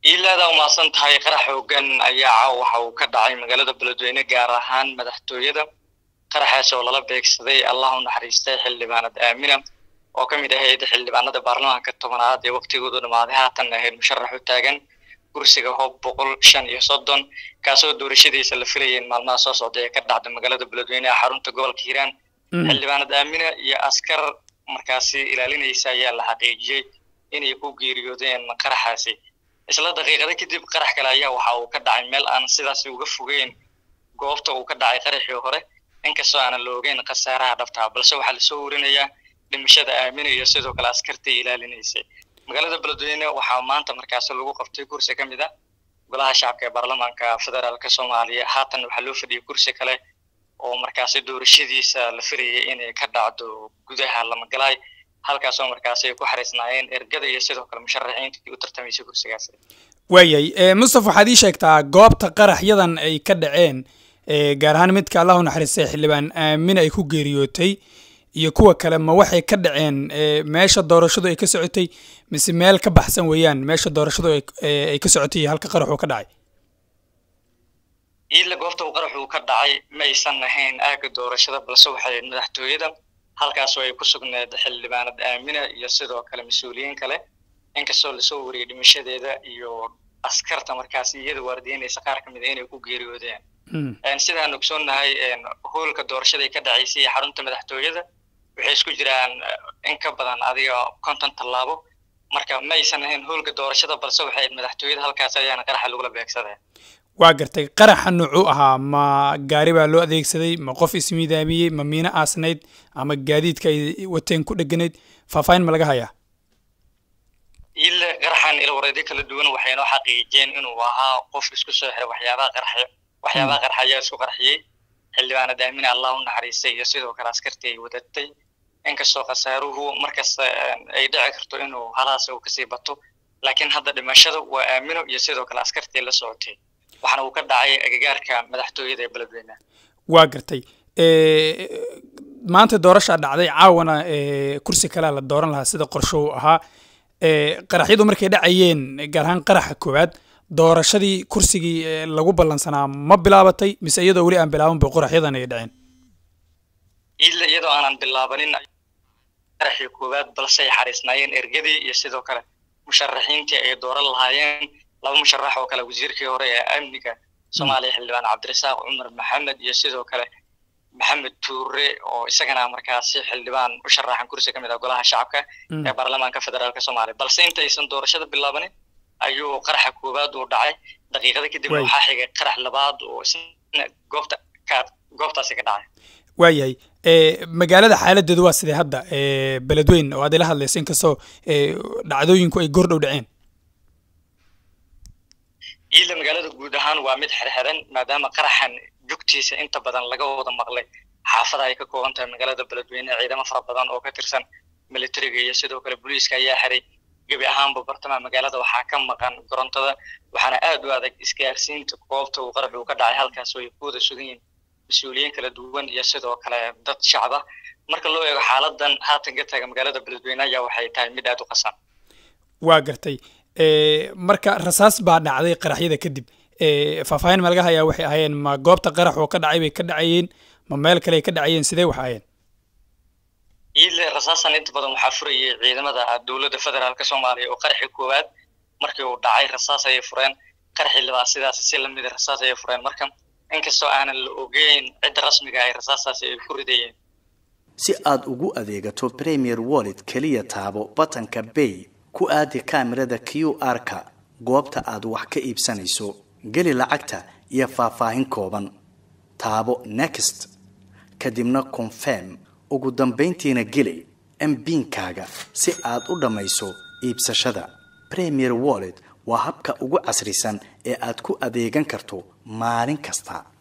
iilaada umahadsan tahay qarax xoogan ayaa caawa waxa uu ka dhacay magaalada beledweyne gaar ahaan madaxtooyada qaraxaas oo lala beegsaday allah u naxariistay xildhibaanad aamina oo ka mid ahayd xildhibaanada baarlamaanka tobanaad ee waktigoodu dhammaaday haatan ahayd musharax u taagan kursiga hoob boqol shan iyo soddon kaasoo doorashadiisa la filayay in maalmaha soo socday ee ka dhacda magaalada beledweyne ee xarunta gobolka hiiraan xildhibaanad aamina iyo askar markaasi ilaalinaysa ayaa la xaqiijiyey inay ku geeriyoodeen qaraxaasi isla daqiiqada kadib qarax kale ayaa waxa uu ka dhacay meel aan sidaasi uga fogeyn goobta uu ka dhacay qaraxii hore inkastoo aanan la ogeyn khasaaraha dhabtaa balse waxaa lasoo warinayaa dhimashada aamina iyo sidoo kale askartii ilaalinaysay magaalada beledweyne waxaa maanta markaasi lagu qabtay kursi ka mid a golaha shacabka ee baarlamaanka federaalka soomaaliya haatan waxaa loo fadhiyay kursi kale oo markaasi doorashadiisa la filayay inay ka dhacdo gudaha lamagalaay halkaasoo markaasi ay ku xariisnaayeen ergada iyo sidoo kale musharaxiintii u tartamaysay kursigaasi waayay mustaf waxaad ii sheegtaa goobta qaraxyadan ay ka dhaceen gaar ahaan midka allahu naxariistay xildhibaan aamin ay ku geeriyootay iyo kuwa kale ma waxay ka dhaceen meesha doorashadu ay ka socotay mise meel ka baxsan weeyaan meesha doorashadu ay ka socotay iyo halka qaraxuu ka dhacay iila goobta uu qaraxuu ka dhacay ma aysan ahayn aagga doorashada balse waxay madaxtooyada halkaasoo ay ku sugneed xildhibaanad aamina iyo sidoo kale mas-uuliyiin kale inkastoo lasoo wariyay dhimashadeeda iyo askarta markaasi iyada waardiyeynaysa qaar ka mid a inay ku geeriyoodeen sidaan ogsoonnahay hoolka doorashada ka dhacaysay iyo xarunta madaxtooyada waxay isku jiraan in ka badan adiga konton tallaabo marka ma aysan ahayn hoolka doorashada balse waxay madaxtooyada halkaas ayaana qaraxa lagula beegsadeen waa gartay qaraxa nuucuu ahaa ma gaari baa loo adeegsaday ma qof ismiidaamiyey ma miino aasnayd ama gaadiidka ay wateen ku dheganayd faahfaahin ma laga hayaa ile qaraxan ilwareedyo kala duwan waxay noo xaqiijiyeen inuu ahaa qof isku soo xiray waxyaabaha qarxa waxyaabaha qarxa ayaa isku qarxiyey xildhibaanad aamina allah u naxariistay iyo sidoo kale askartii ay wadatay inkastoo khasaaruhu markasta ay dhici karto inuu halaas uu kasii bato laakiin hadda dhimashada waa aamino iyo sidoo kale askartii la socotay waxaana uu ka dhacay agagaarka madaxtooyada ee beledweyne waa gartay maanta doorashaa dhacday caawana kursi kalea la dooran lahaa sida qorsho uu ahaa qaraxyadu markay dhacayeen gaar ahaan qaraxa koowaad doorashadii kursigii lagu ballansanaa ma bilaabatay mise iyadoo weli aan bilaaban ba qoraxyadan ay dhaceen ila iyadoo aanan bilaabanin qaraxii koowaad balse ay xariisnaayeen ergadii iyo sidoo kale musharaxiintii ay dooran lahaayeen laba musharax oo kale wasiirkii hore ee amniga soomaaliya xildhibaan cabdirasaaq cumar maxamed iyo sidoo kale maxamed tuure oo isagana markaasi xildhibaan u sharaxan kursi ka mid ah golaha shacabka ee baarlamaanka federaalka soomaaliya balse intaysan doorashada bilaabanin ayuu qaraxa koowaad uu dhacay daqiiqada kadib waxaa xigay qarax labaad oo isna goobta ka goobtaasi ka dhacay waayahay magaalada xaaladeedu waa sidee hadda beledweyn oo aad ila hadlaysa inkastoo dhacdooyinku ay gordhow dhaceen iila magaalada guud ahaan waa mid xirxiran maadaama qaraxan jugtiisa inta badan laga wada maqlay xaafada ay ka kooban tahay magaalada beledweyne ciidamo fara badan oo ka tirsan militariga iyo sidoo kale booliiska ayaa xiray gebi ahaanba bartamaha magaalada waxaa ka maqan korontada waxaana aad u adag isgaarsiinta goobta uu qarax uu ka dhacay halkaas oo ay ku wada sugan yihiin mas-uuliyiin kala duwan iyo sidoo kale dad shacba marka loo eego xaaladan haatan ka taaga magaalada beledweyne ayaa waxay tahay mid aad u qasan waa gartay marka rasaas baa dhacday qaraxyada kadib faahfaahin ma laga hayaa waxay ahaayeen ma goobta qarax oo ka dhacay bay ka dhacayeen ma meel kale ay ka dhacayeen sidee wax ahayeen ile rasaasan inta badan waxaa furayay ciidamada dowladda federaalka soomaaliya oo qaraxii koowaad markii uu dhacay rasaas ayay fureen qaraxii labaad sidaas si lamida rasaas ayay fureen marka inkastoo aanan la ogeyn cidda rasmiga ay rasaastaasi ay ku ridayeen si aad ugu adeegato premier wallet keliya taabo batanka bay ku aadi kaamirada q r-ka goobta aad wax ka iibsanayso geli lacagta iyo faahfaahin kooban taabo next kadibna confirm ugu dambayntiina geli mbiinkaaga si aad u dhammayso iibsashada premier wallet waa habka ugu casrisan ee aad ku adeegan karto maalin kasta